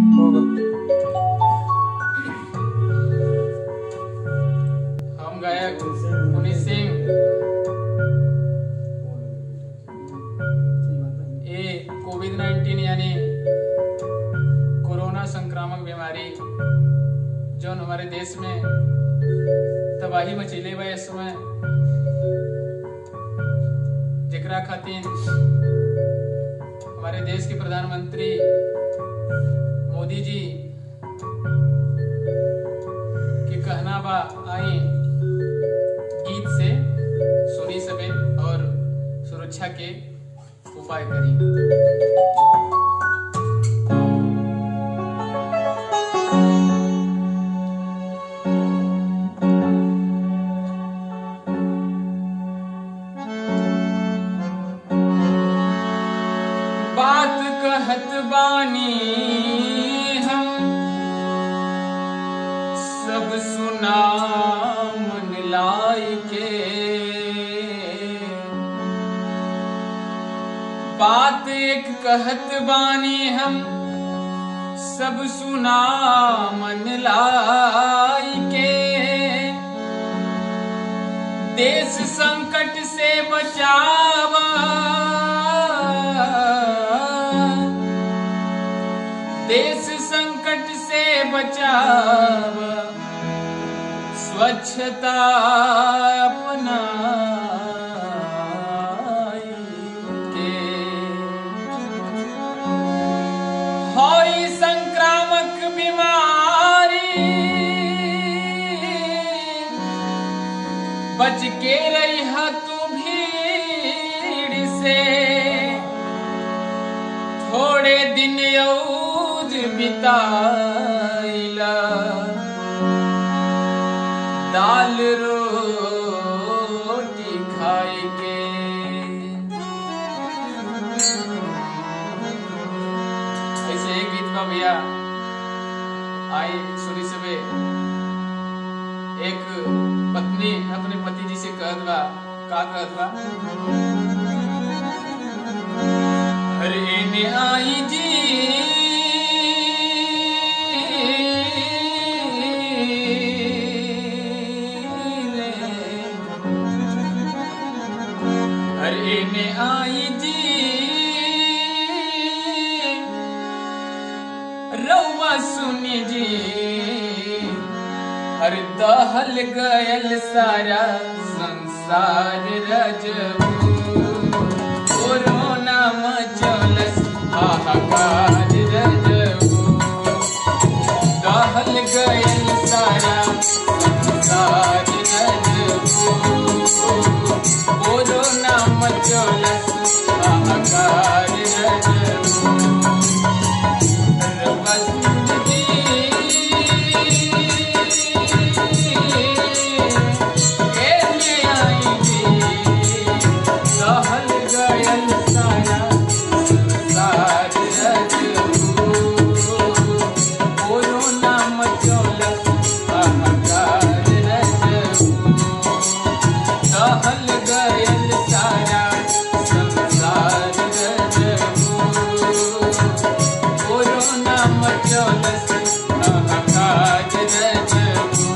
होगा हम गायक पुनीत सिंह ये कोविड 19 यानी कोरोना संक्रामक बीमारी जो हमारे देश में तबाही मचीले बा इस समय जेकरा खातिर हमारे देश के प्रधानमंत्री मोदी जी के कहना बा आई गीत से सुनी सबे और सुरक्षा के उपाय करी बात कहत बानी हम सब सुना मन लाई के बात एक कहत बानी हम सब सुना मन लाई के देश संकट से बचावा देश संकट से बचाव स्वच्छता अपना के होई संक्रामक बीमारी बच के रही तू भीड़ से थोड़े दिन यौज बिताइला दाल रोटी खाए के ऐसे एक गीत बा भैया आई सुनी सबे एक पत्नी अपने पति जी से कहत बा का कहत बा अरे ने आई जी ले। अरे ने आई जी रउआ सुनी जी हर दहल गयल सारा संसार रजबू कोरोना मचलस हाहाकार रजबू दहल गयल सारा संसार रजबू कोरोना मचलस हाहाकार रजबू गयल सारा संसार रजबू कोरोना मचलस हाहाकार रजबू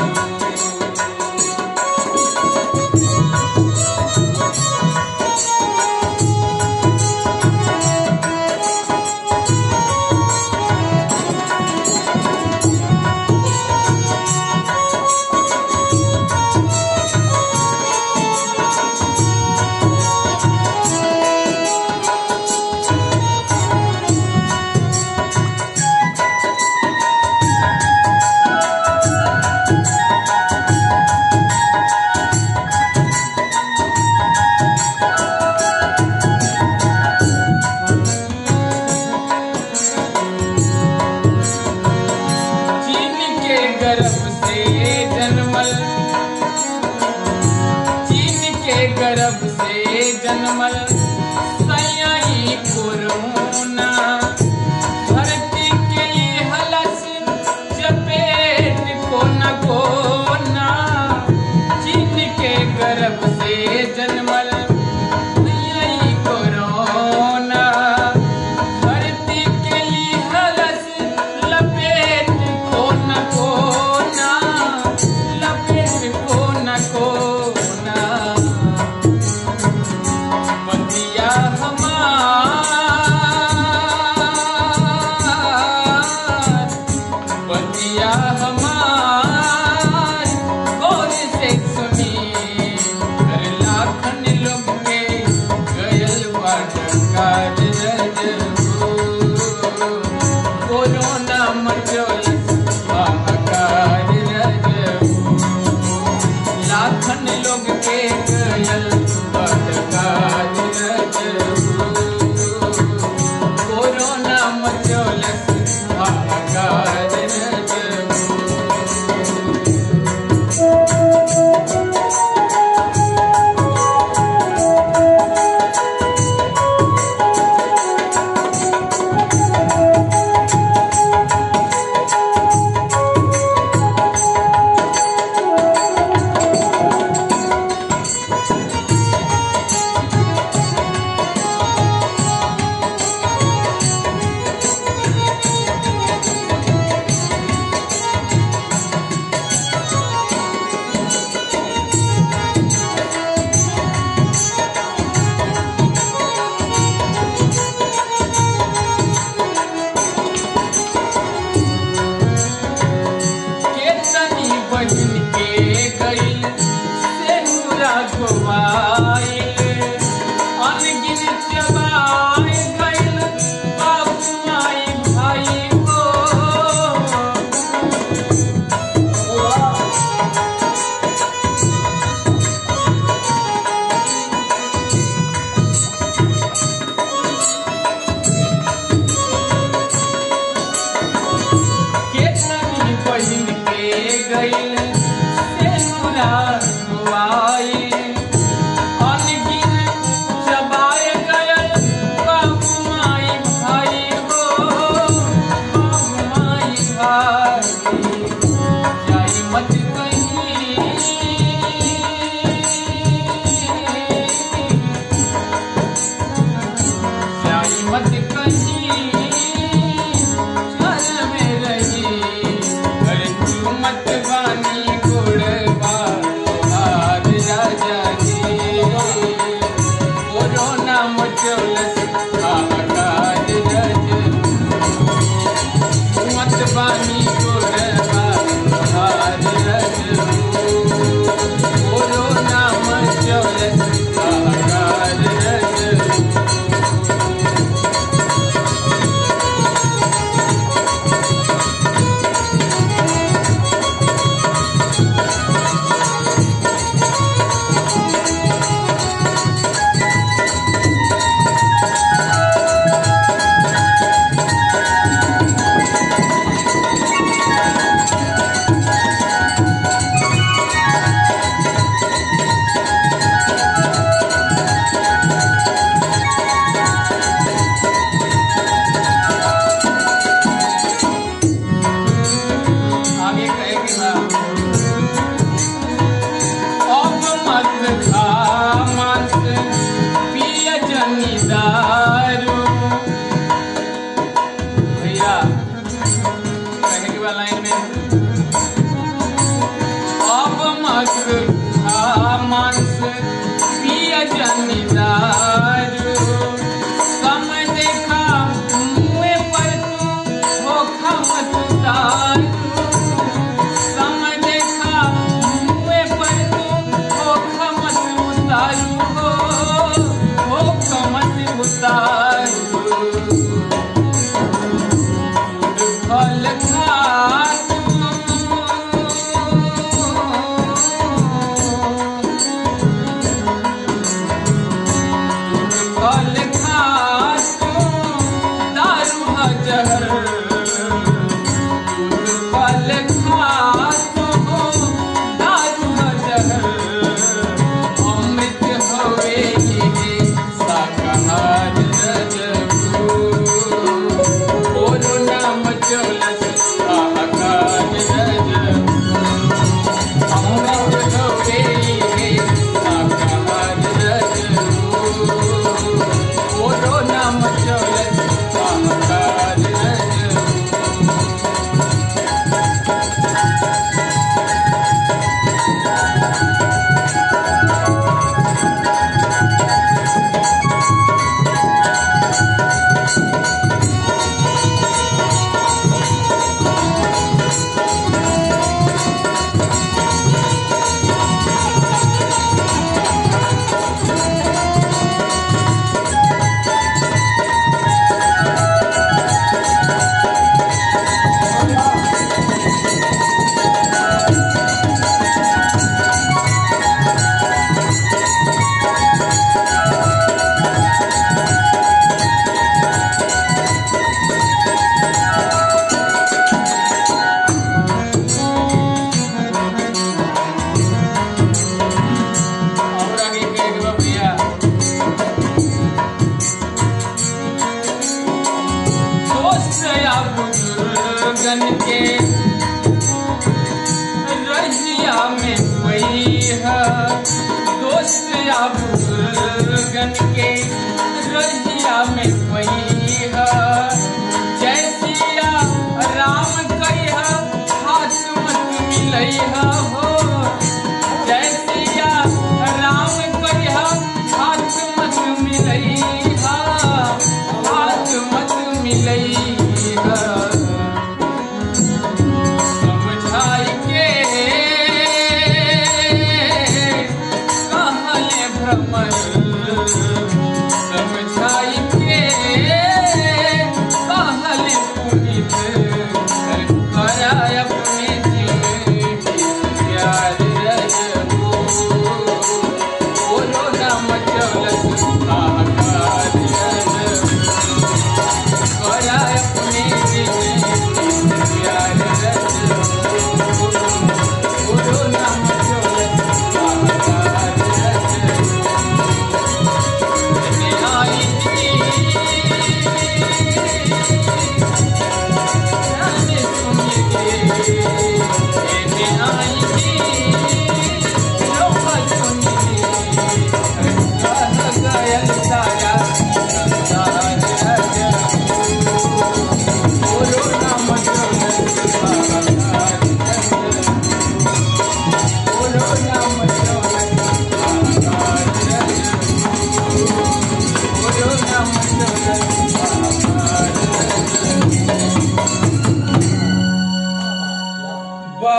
चीन के गर्भ से जन्मल चीन के गर्भ से जन्मल सयाई कोरोना धरती के लिए हलस चपेट कोना कोना चीन के गर्भ से जन्मल सयाई कोरोना धरती के लिए हलस कोरोना मचोल हाहाकार रजऊ लाखन लोग के गयल बदकार रजऊ कोरोना मचोल हाहाकार रजऊ केतनी बहिन के गइल सेनुरा गोवाइल अनगिन चबाए गइल बाबू माई भाई हो केतनी बहिन के गइल सेनुरा गोवाइल अनगिन चबाए गयल बाबू माई भाई हो बाबू माई भाई जाई मत कहीं जाई मत कहीं घर में रही घर तू मत बानी गोड़बा हार राजा जी कोरोना मचोलस हाहाकार रज मत बानी गोड़बा हार रज कोरोना मचोलस हाहाकार रज आगे कहे कि ना अब मत खा मांस पिय जनी दारू भैया कहे के बाद लाइन में अब मत खा मांस पिय जनी दारू समय देखा मुँह पर तू धोखा मत उतारू समय देखा मुँह पर तू धोखा मत उतारू हो धोखा मत उतारू फल खा फल खा दारू हजर फल खा दारू हजर अमृत होवे ये शाकाहार रजबू कोरोना मचोलस हाहाकार रजबू अमृत होवे ये शाकाहार रजबू कोरोना मचोलस हाहाकार रजबू लोगन के रहिया में कोई है दोस्त या बुजुर्गन के